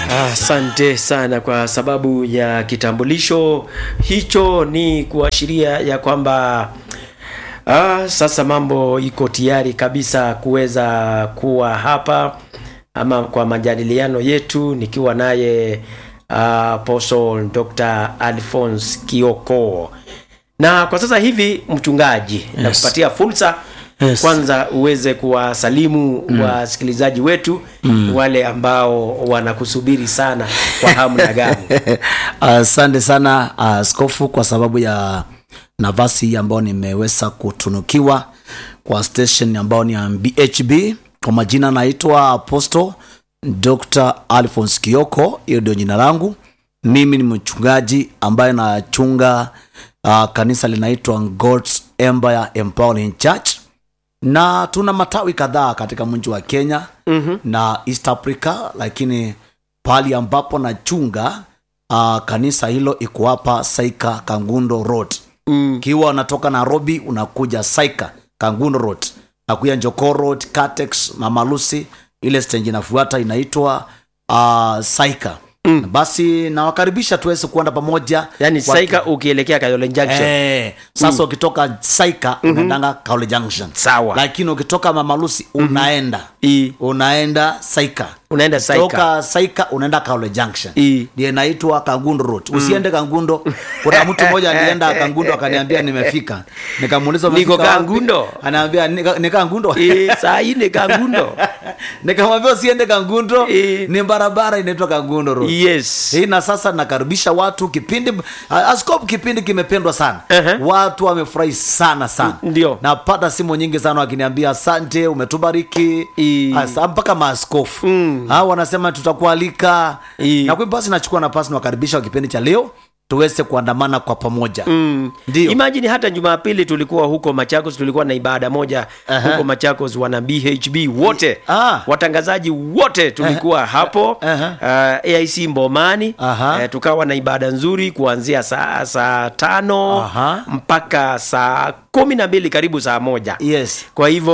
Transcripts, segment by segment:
Asante sana kwa sababu ya kitambulisho hicho, ni kuashiria ya kwamba ah, sasa mambo iko tayari kabisa kuweza kuwa hapa ama kwa majadiliano yetu, nikiwa naye uh, Apostle Dr. Alphonse Kioko, na kwa sasa hivi mchungaji, yes. nakupatia fursa Yes. kwanza uweze kuwasalimu wasikilizaji wetu wale ambao wanakusubiri sana kwa hamu na gamu. Asante sana askofu, kwa sababu ya nafasi hii ambayo nimeweza kutunukiwa kwa station ambayo ni ya BHB. Kwa majina naitwa Apostle Dr. Alphonse Kioko, hiyo ndio jina langu. Mimi ni mchungaji ambaye nachunga uh, kanisa linaitwa God's Empire Empowering Church na tuna matawi kadhaa katika mji wa Kenya mm-hmm. na East Africa, lakini pahali ambapo nachunga uh, kanisa hilo iko hapa Saika Kangundo Road. Mm. Kiwa unatoka Nairobi unakuja Saika Kangundo Road, nakuja Njoko Road, Catex, Mama Lucy, ile stage inafuata inaitwa uh, Saika mm. Basi nawakaribisha tuweze kuenda pamoja Yani Kwa- Saika ukielekea Kayole Junction. Eh, sasa ukitoka Saika unaendanga Kaole Junction. Sawa. Lakini ukitoka Mama Lucy unaenda I, unaenda Saika. unaenda Saika. Toka Saika unaenda Kaole Junction. I. Ndio inaitwa Kangundo Road. Usiende Kangundo. Kuna mtu mmoja alienda Kangundo akaniambia nimefika. Nikamuuliza Niko umefika wapi? Kangundo. Anaambia "Nika- ni Kangundo. I, saa ine Kangundo. Nikamwambia usiende Kangundo. Eh. Ni barabara inaitwa Kangundo Road. Yes. hii na sasa nakaribisha watu kipindi askofu kipindi kimependwa sana Ehe. watu wamefurahi sana sana Ndio. napata simu nyingi sana wakiniambia asante umetubariki I. Asa, mpaka maaskofu Mm. hao wanasema tutakualika I. na kwa hivyo basi nachukua nafasi nawakaribisha wa kipindi cha leo tuweze kuandamana kwa pamoja Mm. Ndio. Imagine hata Jumapili tulikuwa huko Machakos, tulikuwa na ibada moja Aha. huko Machakos, wana BHB wote Ah. watangazaji wote tulikuwa hapo Aha. uh, AIC Mbomani Aha. Eh, tukawa na ibada nzuri kuanzia saa saa tano Aha. mpaka saa kumi na mbili karibu saa moja yes kwa hivyo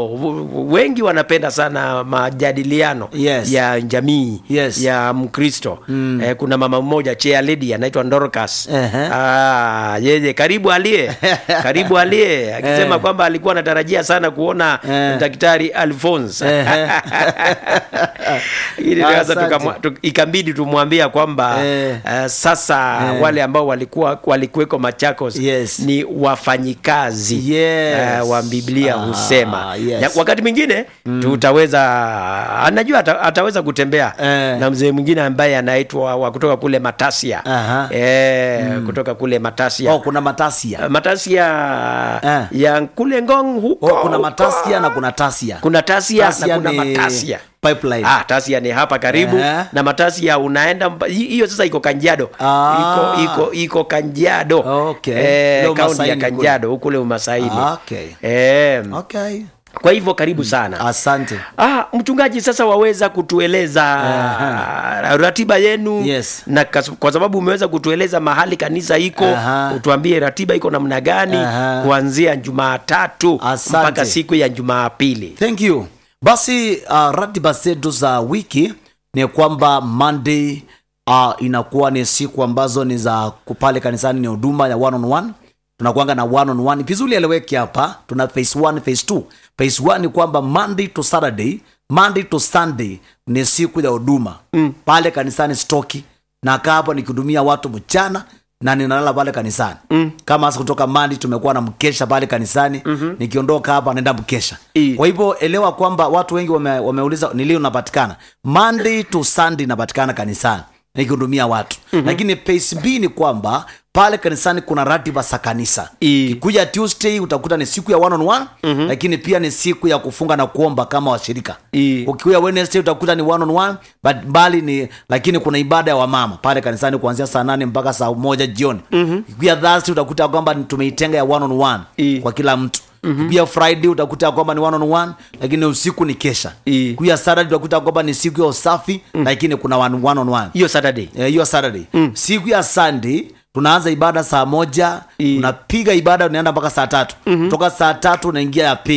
w- wengi wanapenda sana majadiliano Yes. ya jamii Yes. ya Mkristo mm. eh, kuna mama mmoja chair lady anaitwa Dorcas Ehe. ah, yeye karibu alie karibu alie akisema Eh. kwamba alikuwa anatarajia sana kuona Eh. daktari Alphonse Ehe. ili sasa Asante. tukamwa- tu- ikabidi tumwambia kwamba Eh. eh, sasa Eh. wale ambao walikuwa walikuweko Machakos Yes. ni wafanyikazi Yes. eh, wa Biblia Ah, husema yes. ya, wakati mwingine tutaweza anajua ata, ataweza kutembea Eh. na mzee mwingine ambaye anaitwa wa kutoka kule Matasia Aha. eh, kutoka kule Matasia oh, kuna matasia Matasia Eh. ya kule Ngong huko oh, kuna huko. matasia na kuna tasia kuna Tasia, Tasia na kuna ni Matasia pipeline Ah, Tasia ni hapa karibu Eh. na Matasia unaenda mba- hi- hiyo sasa iko Kanjado Ah. iko iko iko Kanjado Okay. eh, Leo kaunti ya Masaini kule. Kanjado huko kule Umasaini Ah, okay. eh, okay kwa hivyo karibu sana asante Ah, mchungaji sasa waweza kutueleza ratiba yenu Yes. na kas- kwa sababu umeweza kutueleza mahali kanisa iko Aha. utuambie ratiba iko namna gani Aha. kuanzia Jumatatu Asante. mpaka siku ya Jumapili. thank you basi uh, ratiba zetu za wiki ni kwamba monday uh, inakuwa ni siku ambazo ni za pale kanisani ni huduma ya one on one tunakuanga na one on one vizuri eleweki hapa tuna phase one phase two phase one ni kwamba monday to saturday monday to sunday ni siku ya huduma mm. pale kanisani stoki nakaa hapo nikihudumia watu mchana na ninalala pale kanisani mm. kama hasa kutoka mandi tumekuwa na mkesha pale kanisani mm-hmm. nikiondoka hapa naenda mkesha I. kwa hivyo elewa kwamba watu wengi wame, wameuliza ni lini unapatikana monday to sunday inapatikana kanisani nikihudumia watu mm-hmm. lakini pace b ni kwamba pale kanisani kuna ratiba za kanisa I. kuja tuesday utakuta ni siku ya one on one mm-hmm. lakini pia ni siku ya kufunga na kuomba kama washirika I. ukikuja wednesday utakuta ni one on one but bali ni lakini kuna ibada ya wamama pale kanisani kuanzia saa nane mpaka saa moja jioni mm-hmm. ukikuja thursday utakuta kwamba ni- tumeitenga ya one on one I. kwa kila mtu mm-hmm. pia friday utakuta kwamba ni one on one lakini usiku ni kesha I. kuya saturday utakuta kwamba ni siku ya usafi mm. lakini kuna one, one on one Hiyo Saturday. Eh, hiyo saturday mm. siku ya sunday tunaanza ibada saa moja I. unapiga ibada unaenda mpaka saa tatu mm-hmm. toka saa tatu unaingia ya pili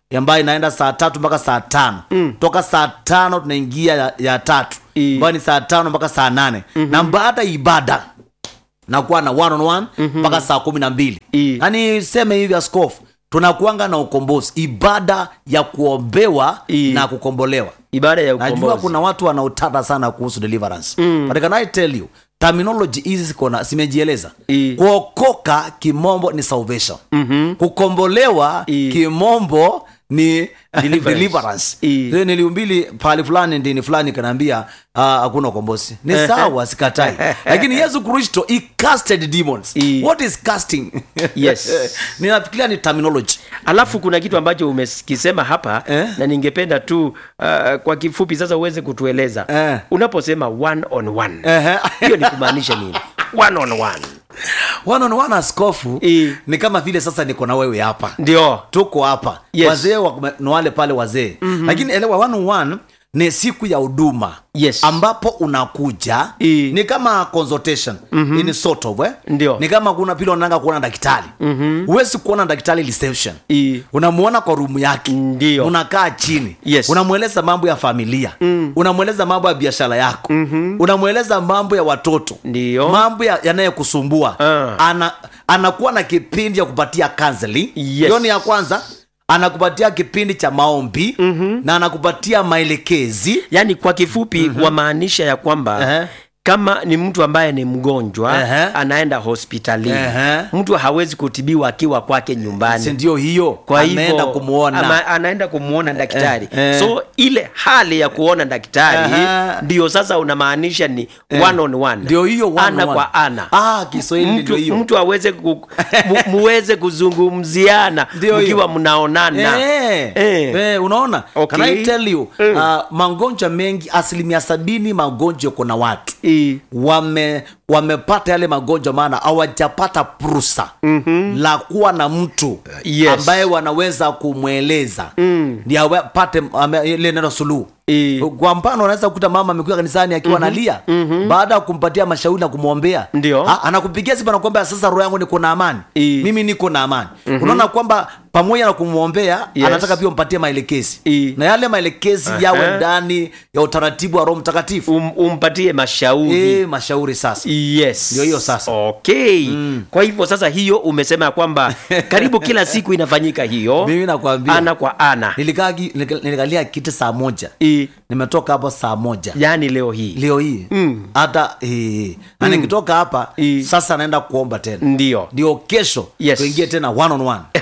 ambayo inaenda saa tatu mpaka saa tano mm. toka saa tano tunaingia ya, ya tatu I. ambayo ni saa tano mpaka saa nane mm-hmm. na baada ya ibada nakuwa na one on one mpaka saa kumi na mbili I. yani seme hivi askofu tunakuanga na ukombozi ibada ya kuombewa I. na kukombolewa ibada ya najua ukombozi kuna watu wanaotata sana kuhusu deliverance mm. but can I tell you terminology hizi ziko na zimejieleza I. kuokoka kimombo ni salvation mm-hmm. kukombolewa I. kimombo ni Deliverance. deliverance I. Then niliumbili pahali fulani ndini fulani kanaambia ah, hakuna ukombozi ni sawa sikatai lakini yesu kristo he casted demons I. what is casting Yes. ninafikiria ni terminology alafu kuna kitu ambacho umekisema hapa Eh? na ningependa tu uh, kwa kifupi sasa uweze kutueleza Eh. unaposema one on one Ehe. hiyo ni kumaanisha nini one on one one on one askofu I. ni kama vile sasa niko na wewe hapa ndio tuko hapa Yes. wazee wa- ni wale pale wazee mm-hmm. lakini elewa one on one ni siku ya huduma Yes. ambapo unakuja I. ni kama consultation mm-hmm. in sort of, eh? Ndio. ni kama kuna pile unataka kuona daktari mm-hmm. huwezi kuona daktari reception I. unamuona kwa rumu yake Ndio. unakaa chini Yes. unamweleza mambo ya familia mm. unamweleza mambo ya biashara yako mm-hmm. unamweleza mambo ya watoto Ndio. mambo ya- yanayokusumbua Ah. ana anakuwa na kipindi ya kupatia counseling Yes. hiyo ni ya kwanza anakupatia kipindi cha maombi mm-hmm. na anakupatia maelekezi yaani kwa kifupi mm-hmm. wamaanisha ya kwamba Ehe. kama ni mtu ambaye ni mgonjwa Ehe. anaenda hospitalini Ehe. mtu hawezi kutibiwa akiwa kwake nyumbani si ndio hiyo kwa ameenda hivyo kumwona ama, anaenda kumwona daktari Eh, eh. so ile hali ya kuona daktari Aha. ndio sasa unamaanisha ni one on one ndio hiyo one ana on one. kwa ana ah kiswahili mtu, ndio hiyo mtu aweze ku, mu, muweze kuzungumziana Ndio hiyo. mkiwa mnaonana Eh, Eh. eh, unaona Okay. Can I tell you Mm. uh, magonjwa mengi asilimia sabini magonjwa kuna watu I- wame wamepata yale magonjwa maana hawajapata fursa mm-hmm. la kuwa na mtu Yes. ambaye wanaweza kumweleza mm. ndi apate ame- ile neno suluhu I- kwa mfano unaweza kukuta mama amekuja kanisani akiwa mm-hmm. nalia mm-hmm. baada ya kumpatia mashauri na kumwombea Ndio. Ha, anakupigia simu anakuambia sasa roho yangu niko na amani I. mimi niko na amani mm-hmm. unaona kwamba pamoja na kumwombea Yes. anataka pia umpatie maelekezi I. na yale maelekezi Aha. yawe ndani ya utaratibu wa roho mtakatifu um, umpatie mashauri e, mashauri sasa yes Ndio hiyo sasa. okay mm. kwa hivyo sasa hiyo umesema ya kwamba karibu kila siku inafanyika hiyo mimi nakwambia ana kwa ana nilikaa ki- nika- nilikalia kiti saa moja I, nimetoka hapo saa moja yaani leo hii leo hii Mm. hata eh, na nikitoka hapa I. sasa naenda kuomba tena ndio ndio kesho Yes. tuingie tena one on one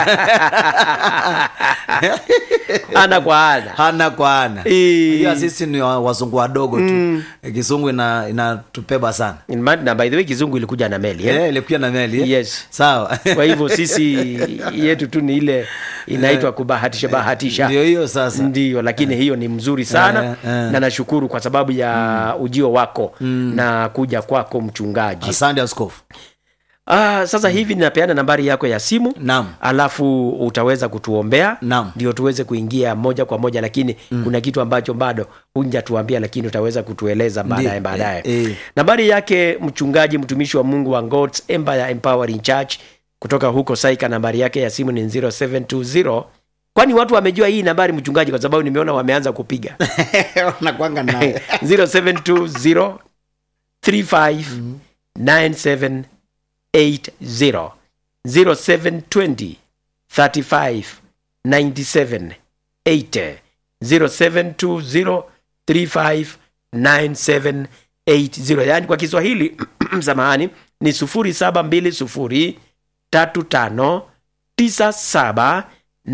ana kwa ana ana kwa ana I. Unajua sisi ni wa- wazungu wadogo tu kizungu ina inatupeba sana In ma- na by the way kizungu ilikuja na meli eh? Eh, ilikuwa na meli eh? Yes. sawa kwa hivyo sisi yetu tu ni ile inaitwa kubahatisha bahatisha ndio hiyo sasa ndio lakini hiyo ni mzuri sana Eh, eh. na nashukuru kwa sababu ya ujio wako na kuja kwako mchungaji asante askofu ah, sasa hivi ninapeana nambari yako ya simu Naam. alafu utaweza kutuombea Naam. ndio tuweze kuingia moja kwa moja lakini kuna kitu ambacho bado hunjatuambia lakini utaweza kutueleza baadaye Ndi- baadaye eh, eh. nambari yake mchungaji mtumishi wa mungu wa God's Empire Empowering Church kutoka huko saika nambari yake ya simu ni 0720 kwani watu wamejua hii nambari mchungaji kwa sababu nimeona wameanza kupiga nakwanga naye 0720 35 97 80 0720 35 97 80 0720 35 97 80 yaani kwa kiswahili samahani ni 0720 35 97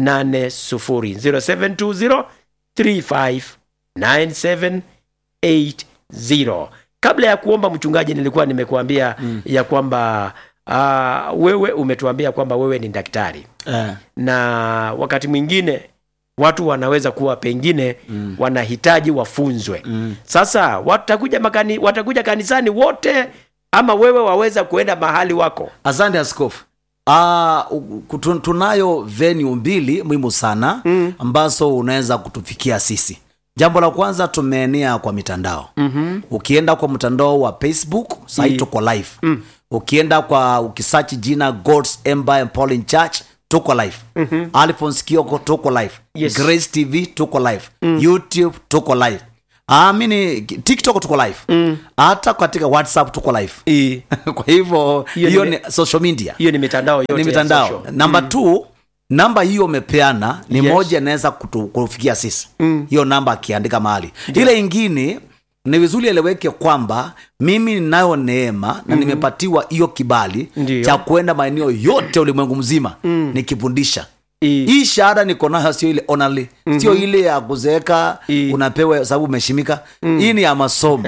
80 0720 35 97 80 kabla ya kuomba mchungaji nilikuwa nimekuambia mm. ya kwamba uh, wewe umetuambia kwamba wewe ni daktari Eh, na wakati mwingine watu wanaweza kuwa pengine mm. wanahitaji wafunzwe mm. sasa watakuja makani, watakuja kanisani wote ama wewe waweza kuenda mahali wako asante askofu Ah, u- tu- tunayo venue mbili muhimu sana mm. ambazo unaweza kutufikia sisi jambo la kwanza tumeenea kwa mitandao mm-hmm. ukienda kwa mtandao wa facebook sai Ye- tuko live mm. ukienda kwa ukisachi jina god's Empire Empowering church tuko live mm-hmm. alphons kioko tuko live Yes. grace tv tuko live mm. youtube tuko live amini tiktok tuko live hata katika whatsapp tuko live Eh, kwa hivyo Hiyo hiyo ni- ni social media hiyo ni mitandao yote ni ya mitandao social. namba mm. t namba hiyo umepeana ni Yes. moja inaweza kutu- kufikia sisi hiyo namba akiandika mahali ile ingine ni vizuri eleweke kwamba mimi ninayo neema na nimepatiwa hiyo kibali Ndiyo. cha kwenda maeneo yote ulimwengu mzima nikifundisha Eh, hii shahada niko nayo sio ile onali sio ile ya kuzeeka I. unapewa sababu umeshimika hii ni ya masomo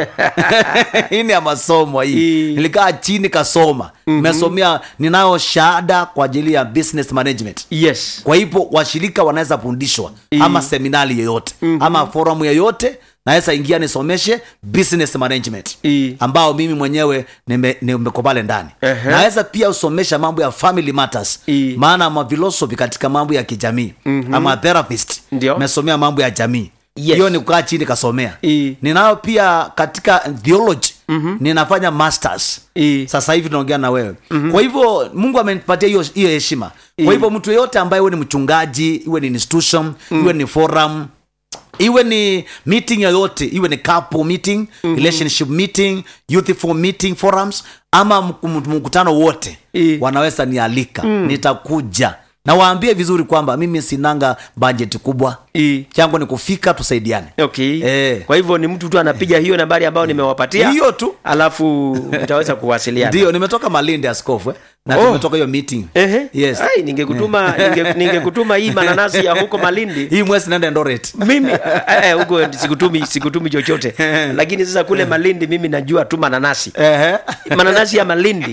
hii ni ya masomo hii I. nilikaa chini kasoma nimesomea ninayo shahada kwa ajili ya business management yes kwa hivyo washirika wanaweza fundishwa ama seminari yoyote ama forum yoyote naweza ingia nisomeshe business management I. ambao mimi mwenyewe nime- nimeko pale ndani Ehe. naweza pia usomesha mambo ya family matters I. maana ama philosophy katika mambo ya kijamii ama therapist Ndio. mesomea mambo ya jamii Yes. hiyo ni kukaa chini kasomea I. ninayo pia katika theology ninafanya masters I. sasa hivi tunaongea na wewe mm-hmm. kwa hivyo mungu amenipatia hiyo hiyo heshima kwa hivyo mtu yeyote ambaye iwe ni mchungaji iwe ni institution iwe ni forum iwe ni meeting yoyote iwe ni couple meeting mm-hmm. relationship meeting youthful meeting forums ama mk- mk- mkutano wote I. wanaweza nialika mm. nitakuja na waambie vizuri kwamba mimi sinanga bajeti kubwa I. changu ni kufika tusaidiane okay Eh. kwa hivyo ni mtu tu anapiga hiyo nambari ambayo nimewapatia hiyo tu alafu mtaweza kuwasiliana ndio nimetoka malindi askofu eh? na Oh. tumetoka hiyo meeting Ehe. Yes. Ai, ningekutuma ninge, ningekutuma hii mananasi ya huko Malindi hii mwezi naenda Eldoret mimi eh, eh, huko sikutumi sikutumi chochote lakini sasa kule Malindi mimi najua tu mananasi Ehe. mananasi ya Malindi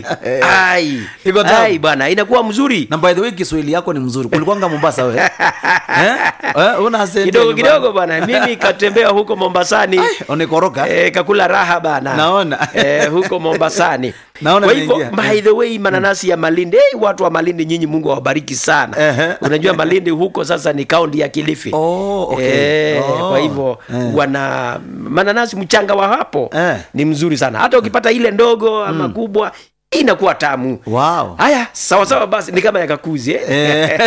ai Iko tamu. ai bwana inakuwa mzuri na by the way kiswahili yako ni mzuri kulikuanga mombasa we eh? Eh? una asante kidogo nyumbani. kidogo bwana mimi katembea huko Mombasani unikoroka Eh, kakula raha bana Naona. eh, huko Mombasani Naona kwa hivyo imeingia. by the way mananasi ya Malindi hey, watu wa Malindi nyinyi Mungu awabariki sana Ehe. unajua Malindi huko sasa ni kaunti ya Kilifi Oh, okay. eh, Oh. kwa hivyo Eh. wana mananasi mchanga wa hapo Eh. ni mzuri sana hata ukipata ile ndogo ama kubwa inakuwa tamu wow haya sawa sawa basi ni kama yakakuzi eh? Eh.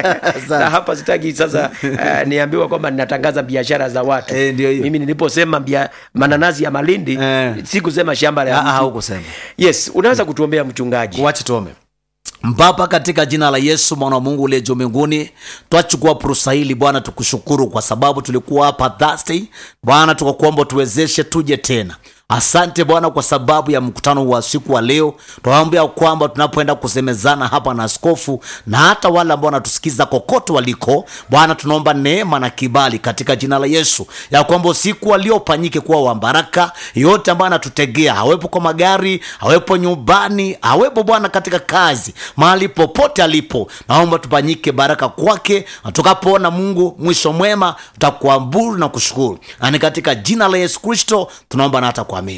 na hapa sitaki sasa uh, niambiwa kwamba ninatangaza biashara za watu Eh, ndio hiyo. mimi niliposema bia, mananasi ya malindi Eh. sikusema shamba la Ah, ah, mtu hukusema yes unaweza kutuombea mchungaji wache tuome Baba, katika jina la Yesu mwana wa Mungu uliye juu mbinguni, twachukua fursa hili Bwana, tukushukuru kwa sababu tulikuwa hapa Thursday Bwana, tukakuomba tuwezeshe tuje tena. Asante Bwana kwa sababu ya mkutano wa siku wa leo. Tunaombea kwamba tunapoenda kusemezana hapa na askofu na hata wale ambao wanatusikiza kokote waliko, Bwana, tunaomba neema na kibali katika jina la Yesu, ya kwamba usiku waliopanyike kuwa wa baraka. Yote ambayo anatutegea, awepo kwa magari, awepo nyumbani, awepo Bwana katika kazi, mahali popote alipo, naomba tupanyike baraka kwake, na tukapoona Mungu mwisho mwema, tutakuamburu na kushukuru, na ni katika jina la Yesu Kristo tunaomba na hata kuamini.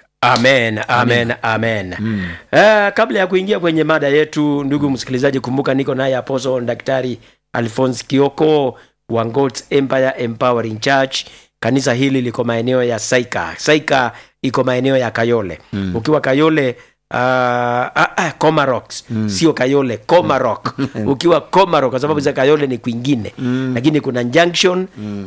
amen amen amen mm. uh, kabla ya kuingia kwenye mada yetu ndugu msikilizaji kumbuka niko naye apostle daktari alphonse kioko wa God's empire empowering church kanisa hili liko maeneo ya saika saika iko maeneo ya kayole mm. ukiwa kayole Uh, ah, ah, Comarox mm. sio Kayole Comaroc ukiwa Comaroc kwa sababu za Kayole ni kwingine mm. lakini kuna junction mm.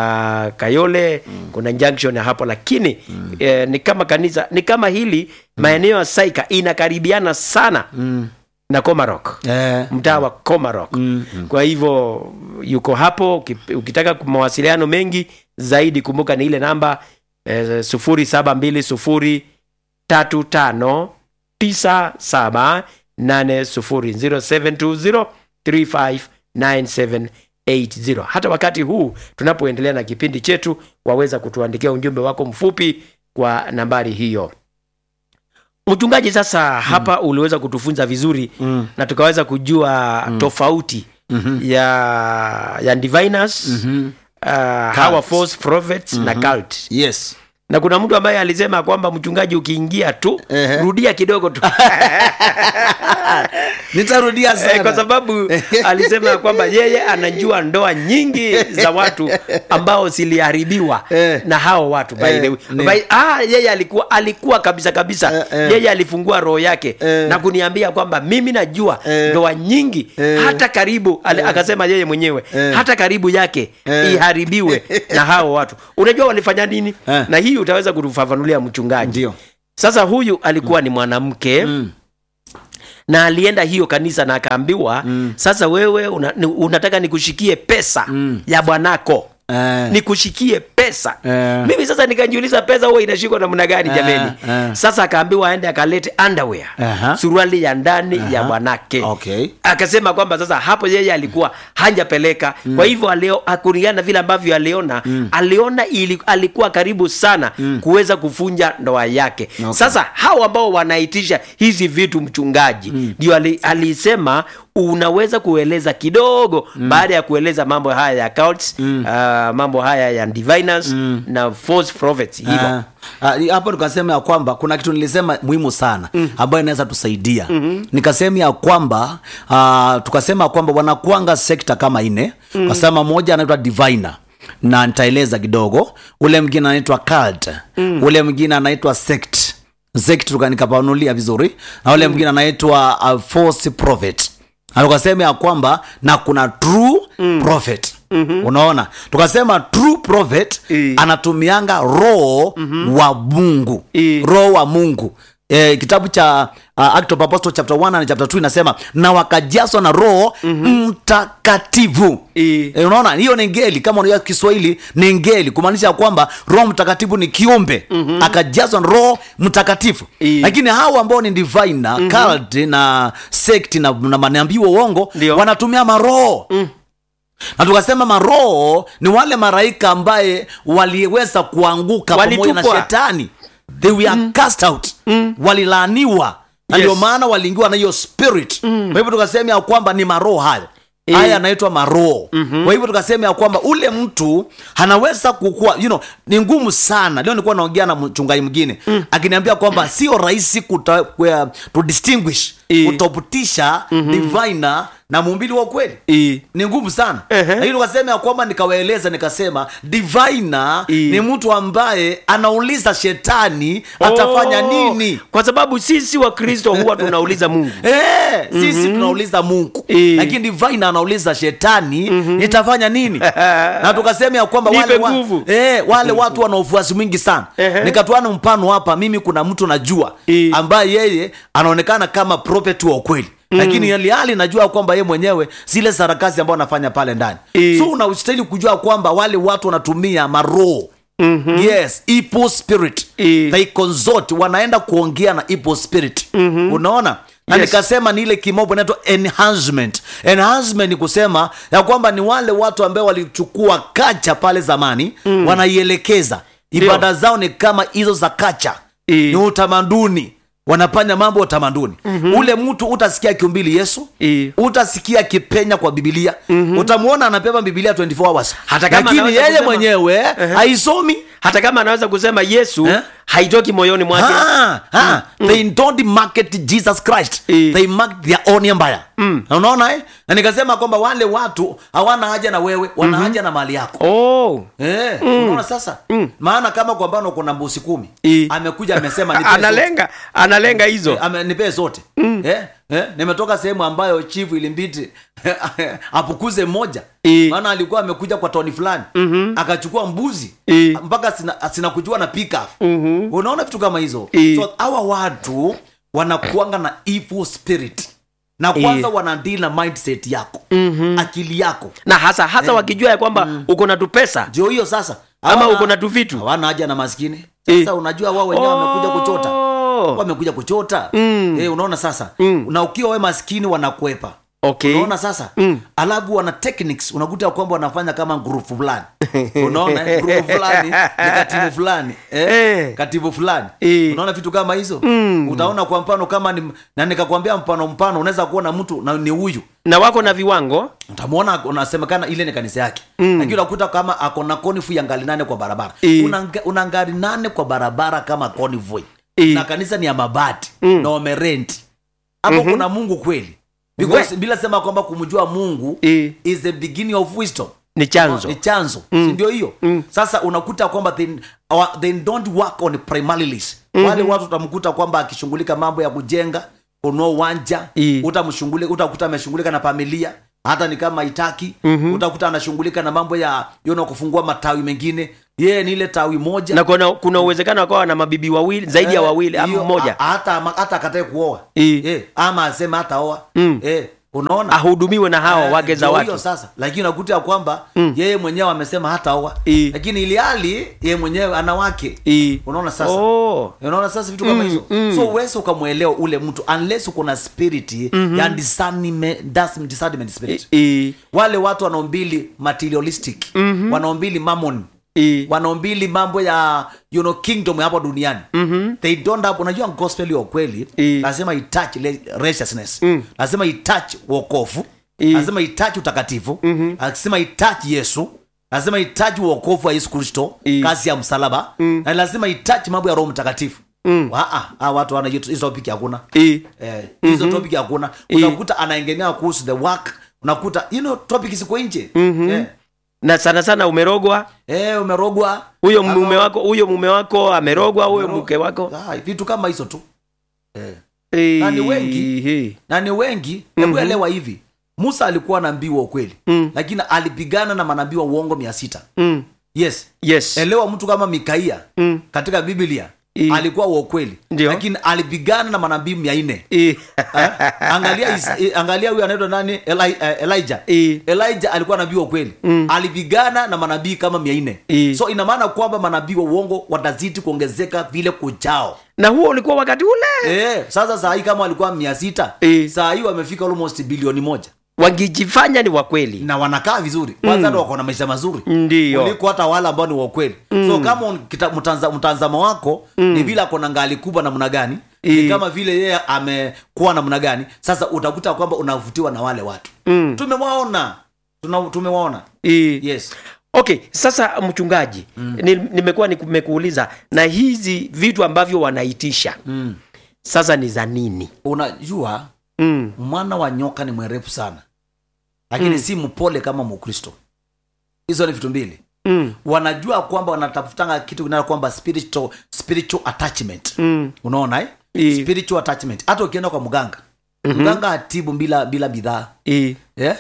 ya Kayole mm. kuna junction ya hapo lakini mm. eh, ni kama kanisa ni kama hili maeneo ya Saika inakaribiana sana mm. na Comaroc Eh, mtaa wa Comaroc mm, kwa hivyo yuko hapo uki- ukitaka mawasiliano mengi zaidi kumbuka ni ile namba eh, sufuri saba mbili sufuri tatu tano tisa saba nane sufuri zero seven two zero three five nine seven eight zero hata wakati huu tunapoendelea na kipindi chetu waweza kutuandikia ujumbe wako mfupi kwa nambari hiyo mchungaji sasa hapa uliweza kutufunza vizuri mm, na tukaweza kujua tofauti mhm, ya ya diviners mhm. uh, our false prophets na cult yes na kuna mtu ambaye alisema kwamba mchungaji ukiingia tu Ehe. rudia kidogo tu nitarudia Eh, sana kwa sababu alisema kwamba yeye anajua ndoa nyingi za watu ambao ziliharibiwa Eh. na hao watu by Eh, the way. ni- By- ah, yeye alikuwa alikuwa kabisa kabisa Eh, eh. yeye alifungua roho yake Eh. na kuniambia kwamba mimi najua Eh. ndoa nyingi Eh. hata karibu ali, akasema yeye mwenyewe Eh. hata karibu yake Eh. iharibiwe na hao watu unajua walifanya nini Eh. na hii utaweza kutufafanulia mchungaji ndio sasa huyu alikuwa ni mwanamke Mm. na alienda hiyo kanisa na akaambiwa mm. sasa wewe una, ni- unataka nikushikie pesa mm. ya bwanako Eh, nikushikie pesa Eh. mimi sasa nikajiuliza pesa huwa inashikwa namna gani Eh, jameni eh. sasa akaambiwa aende akalete underwear Aha. suruali ya ndani ya Aha. bwanake Okay. akasema kwamba sasa hapo yeye alikuwa hajapeleka mm. kwa hivyo alio kulingana na vile ambavyo aliona mm. aliona ili, alikuwa karibu sana mm. kuweza kufunja ndoa yake Okay. sasa hao ambao wanaitisha hizi vitu mchungaji ndio ali, alisema unaweza kueleza kidogo mm. baada ya kueleza mambo haya ya cults, mm. uh, mambo haya ya diviners mm. na false prophets hivyo Ah, ah, hapo nikasema ya kwamba kuna kitu nilisema muhimu sana ambayo inaweza tusaidia mm-hmm. nikasema ya kwamba uh, tukasema ya kwamba wanakuanga sekta kama ine mm. kasema moja anaitwa diviner na nitaeleza kidogo ule mwingine anaitwa cult mm. ule mwingine anaitwa sect sect tuka- nikapanulia vizuri na ule mwingine anaitwa uh, false prophet na tukasema ya kwamba na kuna true mm. prophet mm-hmm. unaona tukasema true prophet Eh. anatumianga roho mm-hmm. wa mungu Eh. roho wa mungu E, kitabu cha uh, Act of Apostles chapter 1 na chapter 2 inasema na wakajazwa na roho mm-hmm. mtakatifu Eh. e, unaona hiyo ni ngeli kama unajua kiswahili ni ngeli kumaanisha ya kwamba roho mtakatifu ni kiumbe mm-hmm. akajazwa na roho mtakatifu Eh. lakini hao ambao ni divina mm-hmm. cult na sect na, na manabii wa uongo Ndio. wanatumia maroho mm na tukasema maroho ni wale maraika ambaye waliweza kuanguka pamoja na Walitupwa. shetani they were cast out walilaaniwa na Yes. ndio maana waliingiwa na hiyo spirit kwa hivyo tukasema ya kwamba ni maroho hayo Eh. haya yanaitwa maroho mm-hmm. kwa hivyo tukasema ya kwamba ule mtu anaweza kukua you know, ni ngumu sana leo nilikuwa naongea na mchungaji mwingine mm. akiniambia kwamba sio rahisi kuta, kwa, to distinguish Eh. kutofautisha mm-hmm. diviner na muumbili wa kweli Eh. ni ngumu sana Ehe. lakini tukasema ya kwamba nikawaeleza nikasema diviner I. ni mtu ambaye anauliza shetani atafanya Oh, nini kwa sababu sisi wa kristo huwa tunauliza mungu Eh, sisi tunauliza mungu Eh. lakini divine anauliza shetani nitafanya nini na tukasema ya kwamba Nipe wale, wa, nguvu. eh, wale watu wana ufuasi mwingi sana Ehe. nikatoana mfano hapa mimi kuna mtu najua Eh. ambaye yeye anaonekana kama prophet wa ukweli lakini hali hali najua kwamba ye mwenyewe zile sarakasi ambao anafanya pale ndani Eh. so unastahili kujua kwamba wale watu wanatumia maroho Mm-hmm. yes ipo spirit Eh. they consort wanaenda kuongea na ipo spirit mm-hmm. unaona na Yes. nikasema ni ile kimombo inaitwa enhancement enhancement ni kusema ya kwamba ni wale watu ambao walichukua kacha pale zamani mm. wanaielekeza ibada zao ni kama hizo za kacha Eh. ni utamaduni wanafanya mambo ya utamaduni mm-hmm. ule mtu utasikia kiumbili yesu Eh. utasikia kipenya kwa bibilia mm-hmm. utamwona anapepa bibilia 24 hours Hata kama lakini anaweza yeye kusema- mwenyewe haisomi hata kama anaweza kusema yesu Eh? haitoki moyoni mwake Ah, ah, they don't market jesus christ Eh. they market their own empire Na unaona eh? na nikasema kwamba wale watu hawana haja na wewe wana haja na mali yako oh. Eh, unaona sasa maana kama kwa mfano kuna mbusi kumi Eh. amekuja amesema nipee zote. analenga analenga hizo Eh, ame- nipee zote eh, eh, nimetoka sehemu ambayo chifu ilimbidi apukuze mmoja Eh. maana alikuwa amekuja kwa toni fulani akachukua mbuzi Eh. mpaka sina, sina kujua na pick up unaona vitu kama hizo Eh. so hawa watu wanakuanga na evil spirit na kwanza Eh. wanadili na mindset yako akili yako na hasa hasa wakijua ya kwamba uko na tupesa ndio hiyo sasa ama Hawana- uko na tuvitu hawana haja na maskini sasa Eh. unajua wao wenyewe wamekuja kuchota Oh. wamekuja kuchota Mm. eh, unaona sasa Mm. na ukiwa we maskini wanakwepa okay unaona sasa Mm. alafu wana techniques unakuta kwamba wanafanya kama grupu fulani unaona eh? grupu fulani ni katibu fulani eh? Eh. katibu fulani Eh. unaona vitu kama hizo Mm. utaona kwa mfano kama ni, na nikakwambia mfano mpano unaweza kuona mtu na ni huyu na wako na viwango utamwona unasemekana ile ni kanisa yake Mm. lakini unakuta kama ako na konifu ya ngali nane kwa barabara Eh. una, nga- una ngali nane kwa barabara kama konifu Eh. na kanisa ni ya mabati Mm. na wamerenti hapo Mhm. kuna mungu kweli because bila sema kwamba kumjua mungu Eh. is the beginning of wisdom ni chanzo ni chanzo Mm. si ndio hiyo Mm. sasa unakuta kwamba they, our- they don't work on primaries wale watu utamkuta kwamba akishughulika mambo ya kujenga kunua uwanja I. utamshughulika utakuta ameshughulika na familia hata ni kama itaki Mhm. utakuta anashughulika na mambo ya yona kufungua matawi mengine yeye ni ile tawi moja na kuna, kuna uwezekano akawa na mabibi wawili zaidi ya Eh, wawili ama hiyo, mmoja a- hata hata akatae kuoa I. eh, ama aseme hata oa Mm. eh, unaona ahudumiwe na hao Eh, wake za ndio watu hiyo sasa lakini unakuta ya kwamba Mm. yeye mwenyewe amesema hata oa I. lakini ili hali yeye mwenyewe ana wake I. unaona sasa oh. unaona sasa vitu kama Mm, hizo mm. so uwezi ukamwelewa ule mtu unless uko na spirit ya discernment, das- discernment spirit I. wale watu wanaombili materialistic wanaombili mammon I. wanaombili mambo ya you know, kingdom hapa duniani Mhm. they don't have unajua gospel ya kweli I. lazima itouch le- righteousness Mm. lazima itouch wokovu I. lazima itouch utakatifu lazima itouch yesu lazima itouch wokovu wa yesu kristo I. kazi ya msalaba na lazima itouch mambo ya roho mtakatifu Mm. Waa, hawa watu wana hizo hizo topic hakuna I. eh, hizo topic hakuna I. unakuta anaengemea kuhusu the work unakuta you know topic ziko nje eh, na sana sana umerogwa eh, umerogwa huyo Ama- mume wako huyo mume wako amerogwa huyo Umerogwa. mke wako Ah, vitu kama hizo tu eh. Eh, Na ni wengi. eh. na ni wengi hebu Mhm. elewa hivi musa alikuwa nabii wa ukweli Mm. lakini alipigana na manabii wa uongo mia sita Mm. yes yes elewa mtu kama mikaia Mm. katika biblia I. alikuwa wa ukweli Ndio. lakini alipigana na manabii mia nne Eh. Eh, angalia Isa- eh, angalia huyu anaitwa nani Eli, eh, elijah Eh. elijah alikuwa nabii wa kweli Mm. alipigana na manabii kama mia nne Eh. so ina maana kwamba manabii wa uongo watazidi kuongezeka vile kujao na huo ulikuwa wakati ule eh, sasa saa hii kama walikuwa mia sita Eh. saa hii wamefika almost bilioni moja wangijifanya ni wakweli na wanakaa vizuri kwanza hata wako na maisha mazuri Ndiyo. kuliko hata wale ambao ni wakweli so kama un- kita- mtanza- mtazamo wako ni vile ako na ngali kubwa namna gani ni Eh. kama vile yeye amekuwa namna gani sasa utakuta kwamba unavutiwa na wale watu Mm. tumewaona Tuna, tumewaona Eh. yes okay sasa mchungaji ni, nimekuwa nimekuuliza na hizi vitu ambavyo wanaitisha mm. sasa ni za nini unajua mm. mwana wa nyoka ni mwerefu sana lakini si mpole kama mkristo hizo ni vitu mbili Mm. wanajua kwamba wanatafutanga kitu kinaa kwamba spiritual, spiritual attachment Mm. unaona eh? I. spiritual attachment hata ukienda kwa mganga mganga atibu bila bila bidhaa Eh. yeah?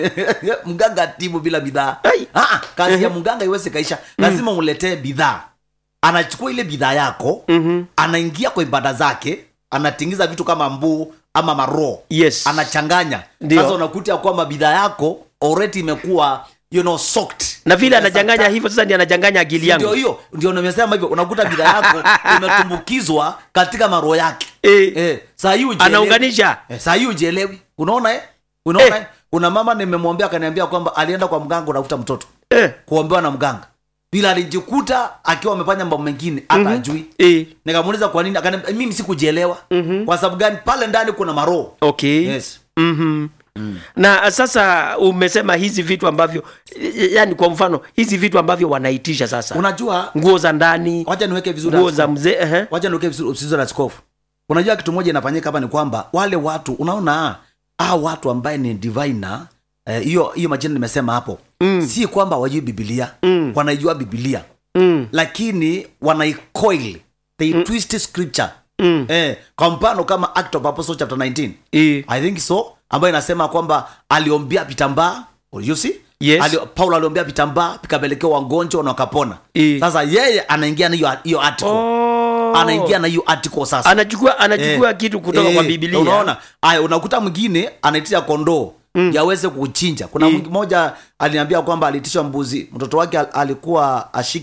mganga atibu bila bidhaa Ai. Ah, ah, kazi ya mganga iweze kaisha lazima uletee bidhaa anachukua ile bidhaa yako Mhm. anaingia kwa ibada zake anatingiza vitu kama mbuu ama maroo yes anachanganya Ndio. sasa unakuta ya kwamba bidhaa yako already imekuwa you know soaked na vile Sasa anachanganya hivyo sasa ndi anachanganya akili ndio yangu hiyo ndio nimesema hivyo unakuta bidhaa yako imetumbukizwa katika maro yake Eh. eh, saa hii ujielewi. anaunganisha eh, saa hii ujielewi unaona eh? unaona Eh. eh. kuna mama nimemwambia akaniambia kwamba alienda kwa mganga utafuta mtoto eh. kuombewa na mganga bila alijikuta akiwa amefanya mambo mengine hata Mhm. ajui Eh. nikamuuliza kwa nini akaniambia mimi sikujielewa Mhm. kwa sababu gani pale ndani kuna maroho okay yes mm-hmm. na sasa umesema hizi vitu ambavyo yani kwa mfano hizi vitu ambavyo wanaitisha sasa unajua nguo za ndani wacha niweke vizuri nguo za mzee ehe. wacha niweke vizuri vizuri na askofu unajua kitu moja inafanyika hapa ni kwamba wale watu unaona ah watu ambaye ni diviner eh, hiyo hiyo majina nimesema hapo Mm. si kwamba wajui bibilia Mm. wanaijua bibilia mm. lakini wanaicoil they twist scripture Mm. eh, kwa mfano kama act of apostle chapter 19 Eh. i think so ambayo inasema kwamba aliombea vitambaa you see Yes. Ali, paulo aliombea vitambaa vikapelekewa wagonjwa na wakapona Eh. sasa yeye anaingia na hiyo hiyo article Oh. anaingia na hiyo article sasa anachukua anachukua Eh, kitu kutoka eh, kwa bibilia unaona aya unakuta mwingine anaitisha kondoo mm. yaweze kuchinja kuna Mm. mm. mmoja aliniambia kwamba aliitisha mbuzi mtoto wake al- alikuwa ashiki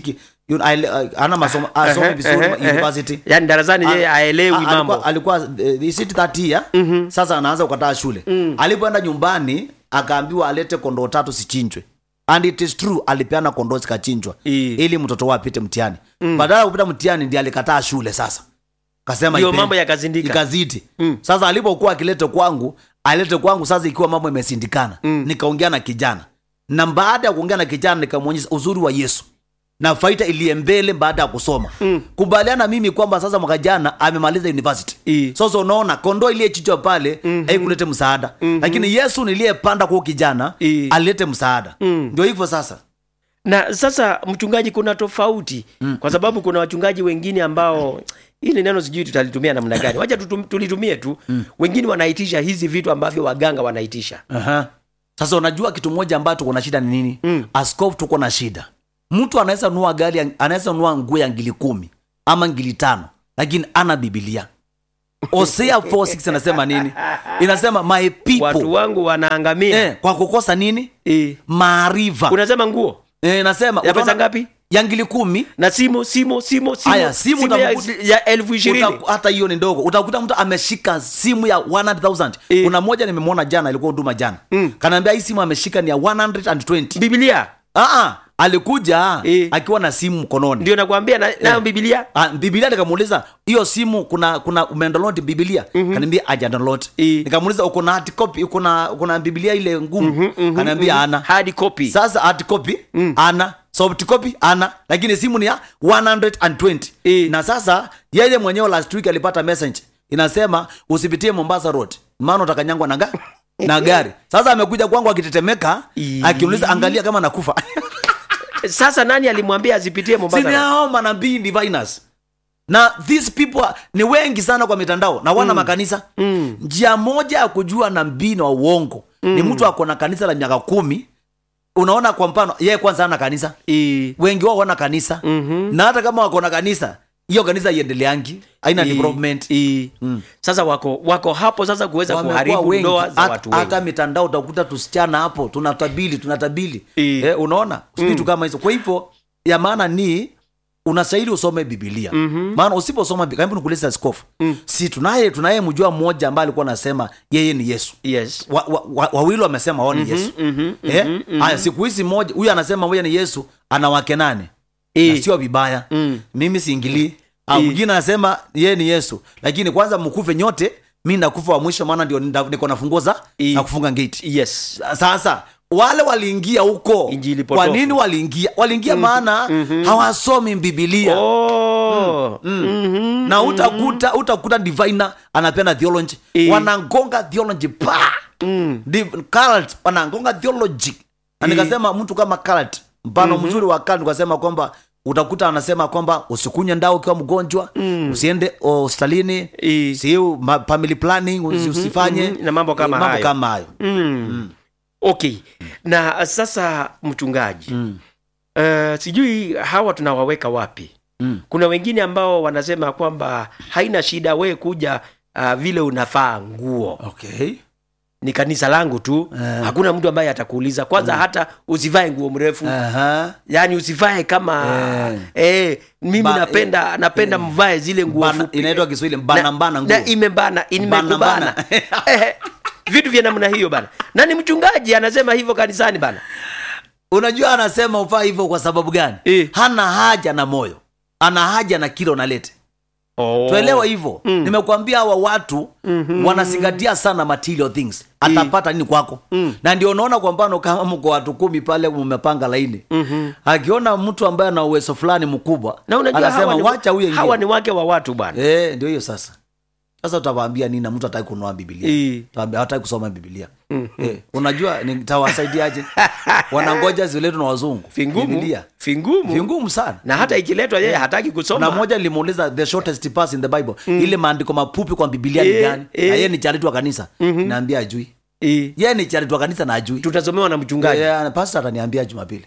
Yun- aele- uh, ana masomo asome Ehe, vizuri ehe, ma- ehe. university yaani darasani yeye Ah, aelewi ah, mambo alikuwa, alikuwa eh, is it that year sasa anaanza kukataa shule alipoenda nyumbani akaambiwa alete kondoo tatu sichinjwe and it is true alipeana kondoo zikachinjwa I. ili mtoto wao apite mtihani badala ya kupita mtihani ndiye alikataa shule sasa kasema Ndio ipe- mambo yakazindika. ikazidi sasa alipokuwa akilete kwangu alete kwangu sasa ikiwa mambo imesindikana nikaongea na kijana na baada ya kuongea na kijana nikamwonyesha uzuri wa yesu na faida iliye mbele baada ya kusoma mm. kubaliana mimi kwamba sasa mwaka jana amemaliza university I. sasa unaona kondoo iliyechichwa pale mm-hmm. haikulete msaada mm-hmm. lakini yesu niliyepanda kwa kijana I. alilete msaada Mm. ndio hivyo sasa na sasa mchungaji kuna tofauti mm. kwa sababu kuna wachungaji wengine ambao hili neno sijui tutalitumia namna gani wacha tutum- tulitumie tu mm. wengine wanaitisha hizi vitu ambavyo waganga wanaitisha Aha. sasa unajua kitu moja ambayo tuko na shida ni nini mm. askofu tuko na shida mtu anaweza nunua gari ya- anaweza nunua nguo ya ngili kumi ama ngili tano lakini ana bibilia osea 46 anasema nini inasema my people watu wangu wanaangamia eh, kwa kukosa nini eh. maarifa unasema nguo eh, inasema ya pesa utaona- ngapi ya ngili kumi na simu simu simu simu, Aya, simu ya, utakuta- ya elfu ishirini Uta- hata hiyo ni ndogo utakuta mtu ameshika simu ya 100000 Eh. kuna moja nimemwona jana ilikuwa huduma jana mm. kanaambia hii simu ameshika ni ya 120 bibilia Aa, alikuja Eh. akiwa na simu mkononi ndio nakwambia na, nayo bibilia Ah, bibilia nikamuuliza hiyo simu kuna kuna umedownload bibilia mm-hmm. kaniambia aja download Eh. nikamuuliza uko na hard copy uko na uko na bibilia ile ngumu mm-hmm, kaniambia ana hard copy sasa hard copy ana soft copy ana lakini simu ni ya 120 Eh. na sasa yeye mwenyewe last week alipata message inasema usipitie mombasa road maana utakanyangwa na, ga, na gari sasa amekuja kwangu akitetemeka Ii. akiuliza angalia kama nakufa sasa nani alimwambia asipitie mombasa sini hao manabii diviners na these people are- ni wengi sana kwa mitandao na wana makanisa Mm. njia moja ya kujua nabii na uongo ni mtu ako na kanisa la miaka kumi unaona kwa mfano yeye kwanza ana kanisa Eh. wengi wao wana kanisa Mhm. na hata kama wako na kanisa hiyo kanisa iendeleangi aina Eh, development eh. sasa wako wako hapo sasa kuweza Wamekuwa kuharibu wengi. ndoa za Hat- watu wengi hata mitandao utakuta tusichana hapo tunatabili tunatabili Eh. eh, unaona vitu kama hizo kwa hivyo ya maana ni unastahili usome bibilia mm-hmm. maana usiposoma Bi- karibu nikuuliza askofu mm. si tunaye tunaye mjua mmoja ambaye alikuwa anasema yeye ni yesu yes wa, wa, wa, wawili wamesema wao ni yesu mhm, eh? haya siku hizi moja huyu anasema huyu ni yesu ana wake nane Eh. na sio vibaya Mm. mimi siingilii Ah, Eh. mwingine anasema yeye ni yesu lakini kwanza mkufe nyote mi nakufa wa mwisho maana ndio nda- niko na funguo za Eh. za kufunga gate yes sasa wale waliingia huko Injili kwa potofu. nini waliingia waliingia maana hawasomi bibilia oh. Mhm. na utakuta utakuta diviner anapenda theology Eh. wanangonga theology pa Mm. Div- cult wanangonga theology na nikasema mtu kama cult mfano mzuri wa cult nikasema kwamba utakuta anasema kwamba usikunywe ndao ukiwa mgonjwa usiende hospitalini Eh. si ma- family planning usi- usifanye mhm, na mambo kama mambo hayo. kama hayo Mm. okay na sasa mchungaji mm. uh, sijui hawa tunawaweka wapi Mm. kuna wengine ambao wanasema kwamba haina shida we kuja uh, vile unafaa nguo okay ni kanisa langu tu Eh. hakuna mtu ambaye atakuuliza kwanza hata usivae nguo mrefu Aha. yaani usivae kama eh. mimi Ba- napenda napenda mvae zile nguo Bana- fupi inaitwa kiswahili mbana mbana nguo na imebana imekubana Bana, Eh, vitu vya namna hiyo bana na ni mchungaji anasema hivyo kanisani bana unajua anasema ufaa hivyo kwa sababu gani Eh. hana haja na moyo ana haja na kile unalete oh. tuelewa hivyo mm. nimekuambia hawa watu mm-hmm. wanazingatia sana material things atapata nini kwako mm. na ndio unaona kwa mfano kama mko watu kumi pale mmepanga laini mm-hmm. akiona mtu ambaye ana uwezo fulani mkubwa na unajua anasema hawa ni, wacha huyo hawa ingie ni wake wa watu bwana eh ndio hiyo sasa sasa utawaambia nini na mtu hataki kununua bibilia Eh. Utawaambia hataki kusoma bibilia eh, unajua nitawasaidiaje wanangoja ziletwe na wazungu fingumu bibilia fingumu vingumu sana na hata ikiletwa yeye hataki na kusoma moja nilimuuliza the shortest pass in the bible ile maandiko mapupi kwa bibilia ni Eh, gani eh. na yeye ni chariti wa kanisa naambia ajui Eh, yeye ni chariti wa kanisa na ajui tutasomewa na mchungaji yeah, pastor ataniambia jumapili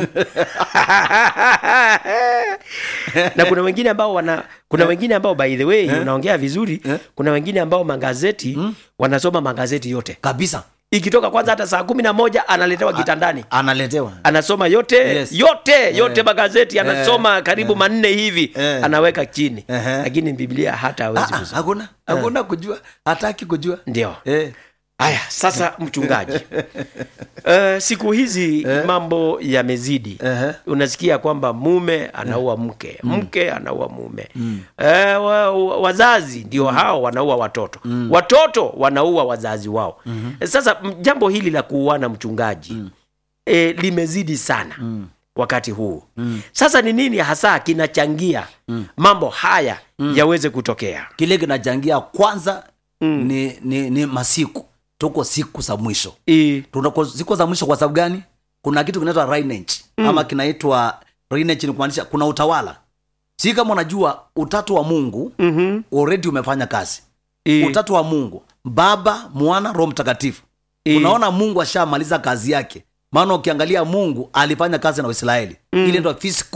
na kuna wengine ambao wana kuna wengine ambao by the way unaongea vizuri kuna wengine ambao magazeti wanasoma magazeti yote kabisa ikitoka kwanza hata saa kumi na moja analetewa kitandani analetewa anasoma yote Yes. yote yote magazeti anasoma karibu manne hivi Eh. anaweka chini Ehe. lakini biblia hata hawezi Ah, ah, kusoma hakuna hakuna kujua hataki kujua ndio eh. haya sasa mchungaji uh, siku hizi mambo yamezidi Ehe. unasikia kwamba mume anaua mke mke anaua mume eh, wa, wa, wazazi ndio hao wanaua watoto watoto wanaua wazazi wao sasa m- jambo hili la kuuana mchungaji eh, limezidi sana wakati huu sasa ni nini hasa kinachangia mambo haya yaweze kutokea kile kinachangia kwanza ni, ni, ni masiku tuko siku za mwisho I, tunako siku za mwisho kwa sababu gani kuna kitu kinaitwa lineage ama kinaitwa lineage ni kumaanisha kuna utawala si kama unajua utatu wa mungu mhm, already umefanya kazi i, utatu wa mungu baba mwana roho mtakatifu i, unaona mungu ashamaliza kazi yake maana ukiangalia mungu alifanya kazi na waisraeli ile ndo physical